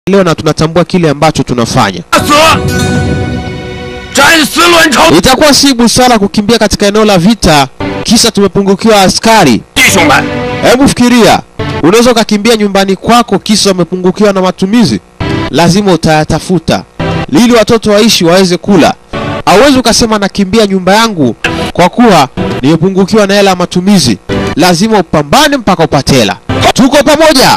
leo na tunatambua kile ambacho tunafanya. 死，斩死卵巢 Itakuwa si busara kukimbia katika eneo la vita kisa tumepungukiwa askari. 弟兄们， Hebu fikiria, unaweza ukakimbia nyumbani kwako kisa umepungukiwa na matumizi, lazima utayatafuta ili watoto waishi waweze kula. Hauwezi ukasema nakimbia nyumba yangu kwa kuwa nimepungukiwa na hela ya matumizi. Lazima upambane mpaka upate hela. Tuko pamoja.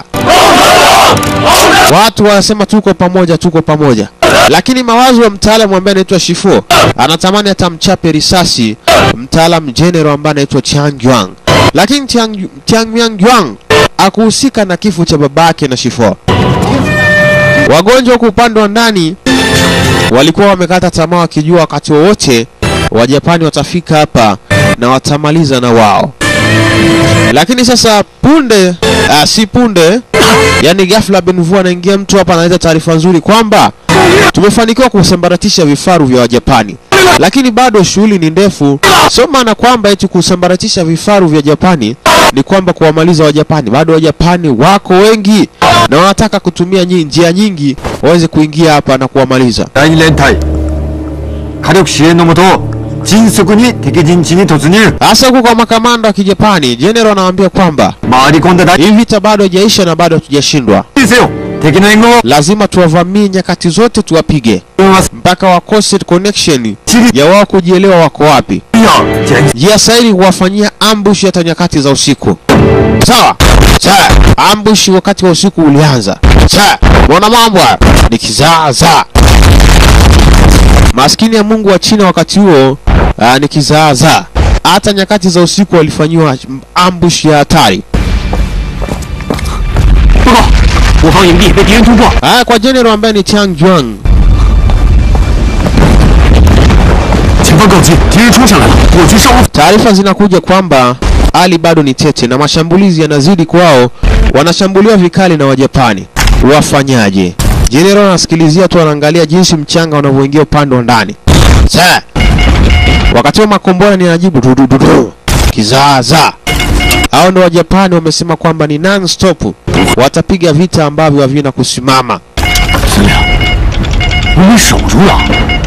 Watu wanasema tuko pamoja, tuko pamoja, lakini mawazo ya mtaalamu ambaye anaitwa Shifo anatamani hata mchape risasi mtaalamu general ambaye anaitwa Chiang Yuan, lakini Chiang, Chiang Yang Yuan akuhusika na kifo cha babake na Shifo. Wagonjwa huku upande wa ndani walikuwa wamekata tamaa wakijua wakati wowote Wajapani watafika hapa na watamaliza na wao, lakini sasa punde ah, si punde yani ghafla Benvu anaingia mtu hapa analeta taarifa nzuri kwamba tumefanikiwa kusambaratisha vifaru vya Wajapani, lakini bado shughuli ni ndefu. Sio maana kwamba eti kusambaratisha vifaru vya Japani ni kwamba kuwamaliza Wajapani. Bado Wajapani wako wengi na wanataka kutumia nyi, njia nyingi waweze kuingia hapa na kuwamaliza. 第二連隊火力支援のもと迅速に敵陣地に突入 Hasa huko kwa makamanda wa Kijapani, General anawaambia kwamba 回り込んだ大 hii vita bado haijaisha na bado hatujashindwa, 事せよ敵の援護を lazima tuwavamie nyakati zote, tuwapige ます mpaka wakose connection チリ ya wao kujielewa wako wapi. や前 Njia sahihi kuwafanyia ambush hata nyakati za usiku. Sawa sawa, ambush wakati wa usiku ulianza. Sawa, mwana mambo haya ni kizaazaa. Maskini ya Mungu wa China wakati huo aa, ni kizaazaa. Hata nyakati za usiku walifanyiwa ambush ya hatari. 报告，我方营地被敌人突破， Haya, kwa general ambaye ni Chang Juang, 前方告急敌人冲上来了我去上路 taarifa zinakuja kwamba hali bado ni tete na mashambulizi yanazidi kwao, wanashambuliwa vikali na Wajapani. Wafanyaje? General anasikilizia tu, anaangalia jinsi mchanga unavyoingia upande wa ndani. Sasa wakati wa makombora ni anajibu du du du du, kizaazaa. Hao ndo Wajapani wamesema kwamba ni non stop, watapiga vita ambavyo havina kusimama. 司令我们守住了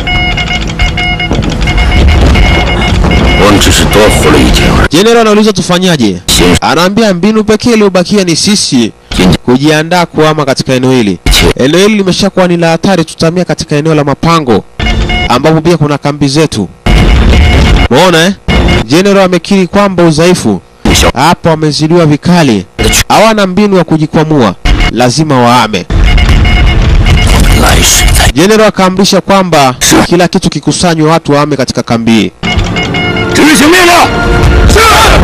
我们只是多活了一天而已。 General anauliza tufanyaje? 先 Anaambia mbinu pekee iliyobakia ni sisi 先 kujiandaa kuhama katika eneo hili. Eneo hili limeshakuwa ni la hatari, tutahamia katika eneo la mapango ambapo pia kuna kambi zetu. Umeona eh? General amekiri kwamba udhaifu 小 hapo wamezidiwa vikali, hawana mbinu ya kujikwamua, lazima wahame. 来世再 General akaamrisha kwamba kila kitu kikusanywe, watu wahame katika kambi hii. 执行命令。是。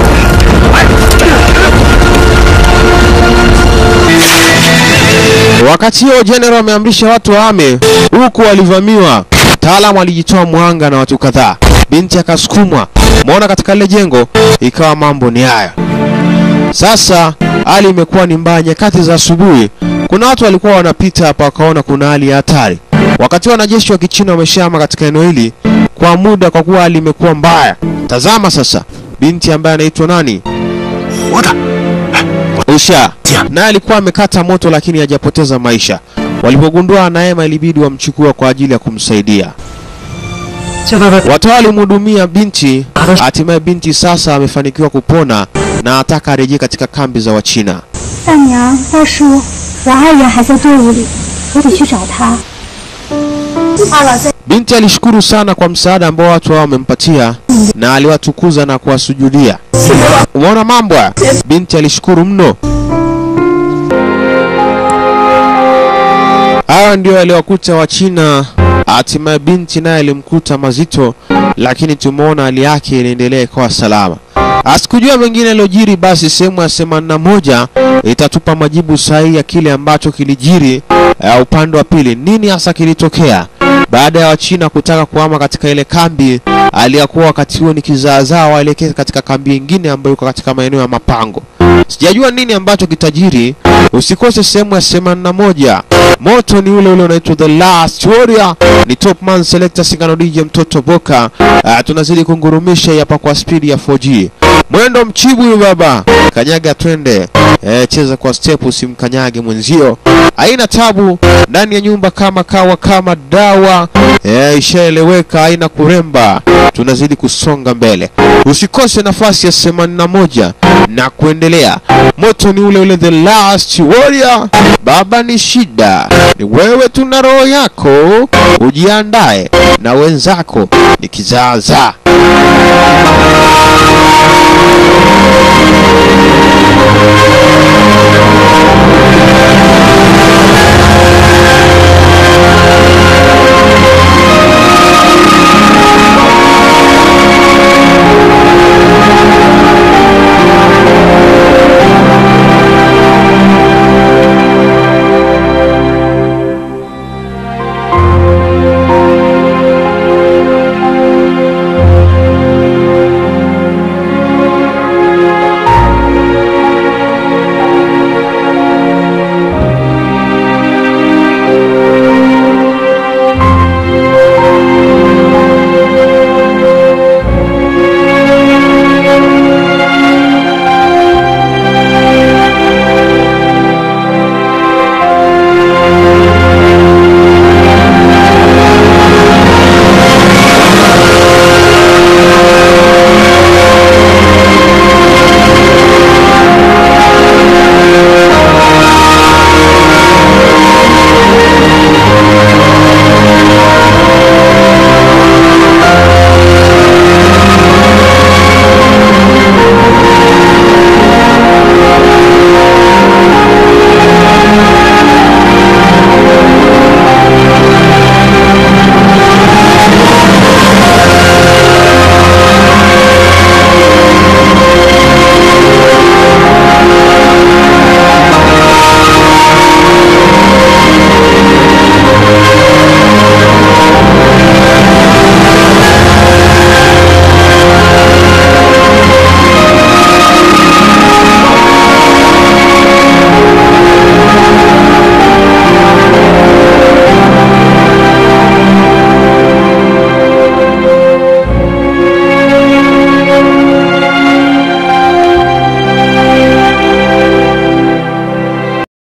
Wakati huo General ameamrisha watu wahame, huku walivamiwa. Mtaalamu alijitoa mwanga na watu kadhaa, binti akasukumwa. Umeona katika lile jengo, ikawa mambo ni haya. Sasa hali imekuwa ni mbaya. Nyakati za asubuhi, kuna watu walikuwa wanapita hapa, wakaona kuna hali ya hatari. Wakati wanajeshi wa Kichina wameshama katika eneo hili kwa muda, kwa kuwa hali imekuwa mbaya. Tazama sasa, binti ambaye anaitwa nani, 活的， Usha naye alikuwa amekata moto, lakini hajapoteza maisha. Walipogundua anaema, ilibidi wamchukua kwa ajili ya kumsaidia. 现在在 Watu walimhudumia binti, hatimaye binti sasa amefanikiwa kupona na ataka arejee katika kambi za Wachina. 大娘、大叔，我爱人还在队伍里，我得去找他。二老在 Binti alishukuru sana kwa msaada ambao watu hao wamempatia na aliwatukuza na kuwasujudia. Umeona mambo haya? Binti alishukuru mno. Hawa ndio yaliwakuta Wachina. Hatimaye binti naye alimkuta mazito, lakini tumeona hali yake inaendelea ikawa salama. Asikujua mengine yaliyojiri, basi sehemu ya themanini na moja itatupa majibu sahihi ya kile ambacho kilijiri uh, upande wa pili. Nini hasa kilitokea baada ya Wachina kutaka kuhama katika ile kambi aliyakuwa wakati huo ni kizaazaa, waelekee katika kambi nyingine ambayo iko katika maeneo ya mapango. Sijajua nini ambacho kitajiri. Usikose sehemu ya themanini na moja. Moto ni ule ule unaitwa The Last Warrior. Ni Top Man Selector Singano DJ mtoto Boka. Uh, tunazidi kungurumisha hapa kwa spidi ya 4G. mwendo mchibu huyu baba, kanyaga twende. E, cheza kwa step, usimkanyage mwenzio. Haina tabu ndani ya nyumba kama kawa kama dawa. E, ishaeleweka, haina kuremba. Tunazidi kusonga mbele, usikose nafasi ya 81 na kuendelea. Moto ni ule ule, the last warrior. Baba ni shida, ni wewe, tuna roho yako, ujiandae na wenzako ni kizaazaa.